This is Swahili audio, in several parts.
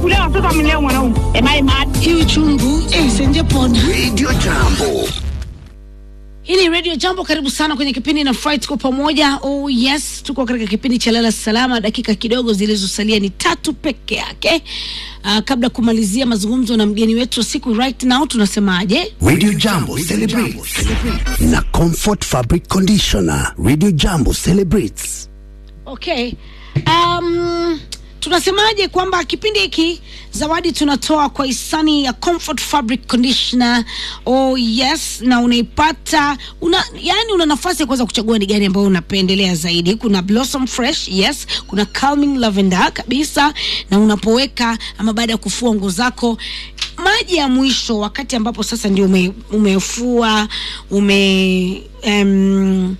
kulea watoto amelea mwanaume. Am I mad? Hii uchungu eh, senje pona. Radio Jambo. Hii ni Radio Jambo, karibu sana kwenye kipindi na Fright tuko pamoja. Oh yes, tuko katika kipindi cha lala salama. Dakika kidogo zilizosalia ni tatu peke yake. Uh, kabla kumalizia mazungumzo na mgeni wetu wa siku right now, tunasemaje? Radio Jambo celebrates na Comfort Fabric Conditioner. Radio Jambo celebrates. Okay. Um, tunasemaje kwamba kipindi hiki zawadi tunatoa kwa hisani ya Comfort Fabric Conditioner. Oh yes, na unaipata una, yani una nafasi ya kuweza kuchagua ni gani ambayo unapendelea zaidi. Kuna Blossom Fresh, yes, kuna Calming Lavender kabisa, na unapoweka ama baada ya kufua nguo zako maji ya mwisho wakati ambapo sasa ndio ume, umefua ume um,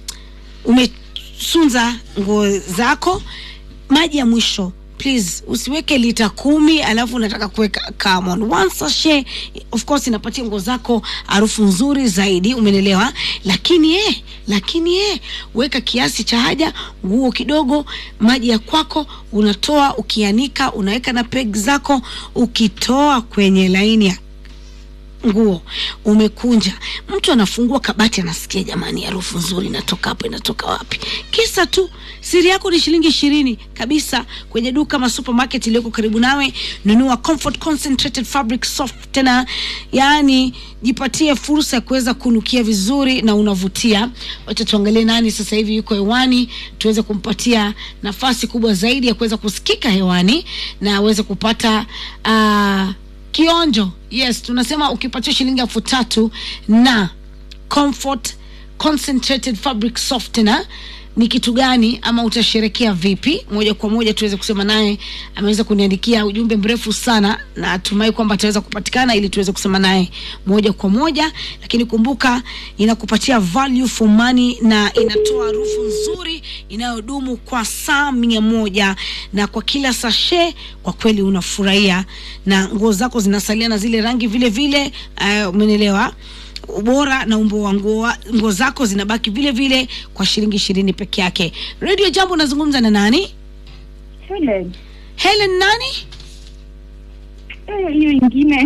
umesunza nguo zako maji ya mwisho please usiweke lita kumi alafu unataka kuweka camon one sachet of course inapatia nguo zako harufu nzuri zaidi umenelewa lakini eh, lakini eh, weka kiasi cha haja nguo kidogo maji ya kwako unatoa ukianika unaweka na peg zako ukitoa kwenye laini ya nguo umekunja, mtu anafungua kabati anasikia, jamani, harufu nzuri inatoka hapo, inatoka wapi? Kisa tu siri yako ni shilingi ishirini kabisa kwenye duka ma supermarket iliyoko karibu nawe. Nunua Comfort Concentrated Fabric Softener, yaani jipatie fursa ya kuweza kunukia vizuri na unavutia. Wacha tuangalie nani sasa hivi yuko hewani, tuweze kumpatia nafasi kubwa zaidi ya kuweza kusikika hewani na aweze kupata uh, kionjo yes tunasema ukipatia shilingi elfu tatu na comfort concentrated fabric softener ni kitu gani ama utasherekea vipi moja kwa moja tuweze kusema naye ameweza kuniandikia ujumbe mrefu sana na atumai kwamba ataweza kupatikana ili tuweze kusema naye moja kwa moja lakini kumbuka inakupatia value for money na inatoa harufu nzuri inayodumu kwa saa mia moja na kwa kila sashe kwa kweli unafurahia na nguo zako zinasalia na zile rangi vile vile uh, umenelewa ubora na umbo wa nguo nguo zako zinabaki vile vile kwa shilingi ishirini peke yake radio jambo unazungumza na nani Helen. helen nani Eh, hiyo ingine.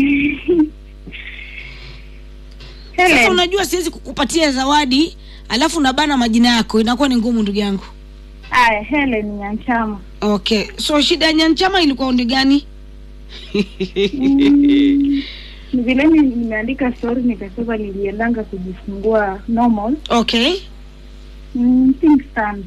sasa Helen. unajua siwezi kukupatia zawadi alafu unabana majina yako inakuwa ni ngumu ndugu yangu Aya, Helen Nyanchama. okay so shida ya nyanchama ilikuwa ni gani Mm, ni vile ni- nimeandika story nikasema niliendanga kujifungua normal. okay Mm, things stand.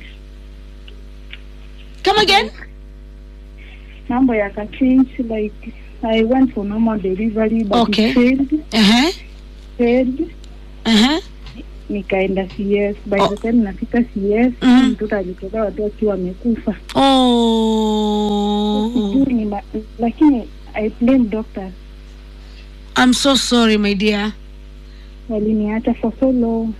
come again Mambo yakachange like I went for normal delivery but Okay. it failed, uh-huh. failed. Uh-huh. Nikaenda CS. By Oh. the time nafika CS, Mhm. mtoto alitolewa tu akiwa amekufa. oh Sijui ni ma- lakini I blame doctors. i'm so sorry my dear waliniacha for so long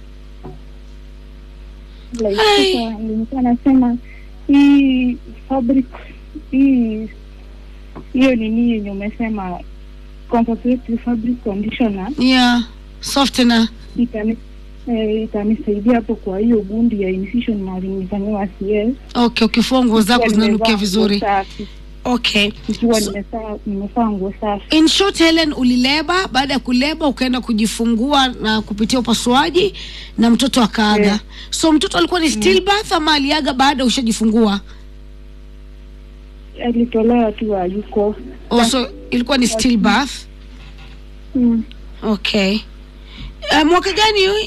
like Ai. sasa nilikuwa nasema hii fabric hii hiyo nini yenye umesema concentrated fabric conditioner yeah softener itani eh, itanisaidia hapo kwa hiyo gundi ya incision mali nilifanyiwa CS okay ukifua nguo zako Nikiwa zinanukia nimevaa vizuri nguo safi. okay ikiwa So- nimevaa nimevaa nguo safi in short helen ulileba baada ya kuleba ukaenda kujifungua na kupitia upasuaji na mtoto akaaga Yeah. so mtoto alikuwa ni stillbirth ama aliaga baada ushajifungua alitolewa tu ayuko oh, so ilikuwa ni stillbirth mm. okay uh, mwaka gani huyu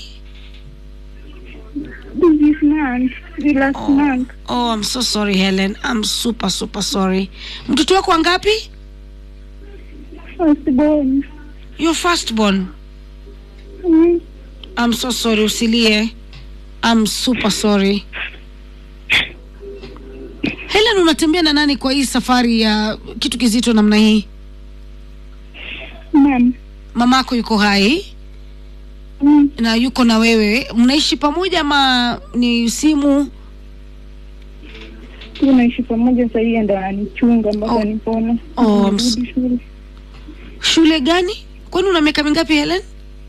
this month the last Oh. month oh i'm so sorry helen i'm super super sorry mtoto wako wangapi first born your firstborn mm. i'm so sorry usilie i'm super sorry helen unatembea na nani kwa hii safari ya kitu kizito namna hii Ma'am. mamako yuko hai Mm. na yuko na wewe mnaishi pamoja ama ni simu tunaishi pamoja sahii ndo ananichunga mpaka Oh. nipone Oh, I'm Nirudi shule shule gani kwani una miaka mingapi helen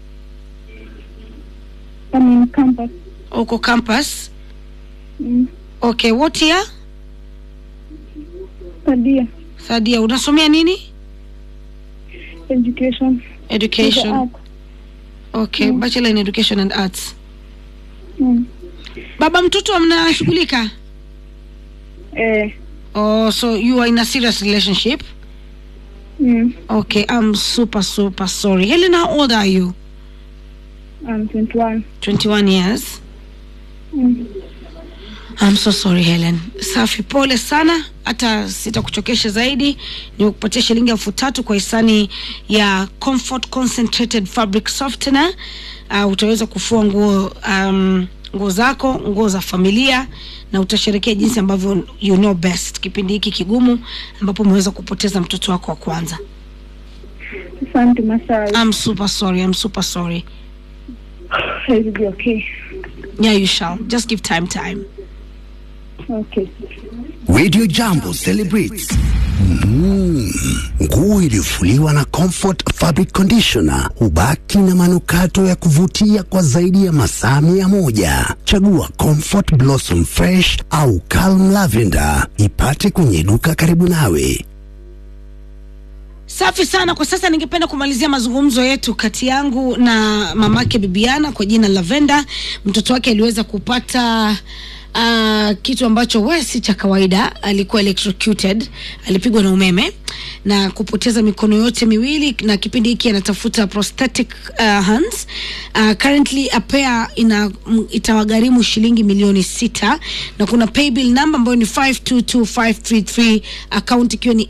I'm in campus uko campus mm. okay what year Sadia thadia unasomea nini education. education Art. okay bachelor in education and arts Mm. baba mtoto mnashughulika Eh, oh so you are in a serious relationship mm, okay i'm super super sorry helen how old are you I'm 21. 21 years Mm. I'm so sorry Helen. Safi, pole sana, hata sitakuchokesha zaidi. Nimekupatia shilingi elfu tatu kwa hisani ya Comfort Concentrated Fabric Softener. Uh, utaweza kufua nguo um, nguo zako, nguo za familia na utasherekea jinsi ambavyo you know best kipindi hiki kigumu ambapo umeweza kupoteza mtoto wako wa kwanza. Asante Masai. I'm super sorry. I'm super sorry. I will be okay. Yeah, you shall. Just give time time. Okay. Radio Jambo celebrates Mm, nguo iliyofuliwa na Comfort Fabric Conditioner hubaki na manukato ya kuvutia kwa zaidi ya masaa mia moja. Chagua Comfort Blossom Fresh au Calm Lavender, ipate kwenye duka karibu nawe. Safi sana. Kwa sasa ningependa kumalizia mazungumzo yetu kati yangu na mamake Bibiana kwa jina Lavenda. Mtoto wake aliweza kupata uh, kitu ambacho we si cha kawaida. Alikuwa electrocuted, alipigwa na umeme na kupoteza mikono yote miwili, na kipindi hiki anatafuta prosthetic uh, hands. Uh, currently a pair ina m- itawagharimu shilingi milioni sita na kuna paybill number ambayo ni 522533 account ikiwa ni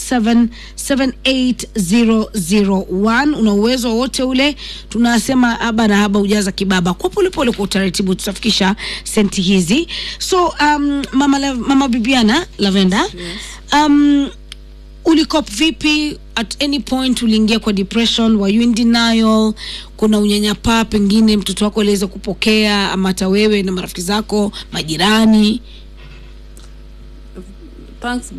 8778001 una uwezo wowote ule tunasema haba na haba ujaza kibaba kwa polepole kwa utaratibu tutafikisha senti hizi so um, mama, La- mama bibiana lavenda um, ulikop vipi at any point uliingia kwa depression were you in denial kuna unyanyapaa pengine mtoto wako aliweza kupokea ama hata wewe na marafiki zako majirani thanks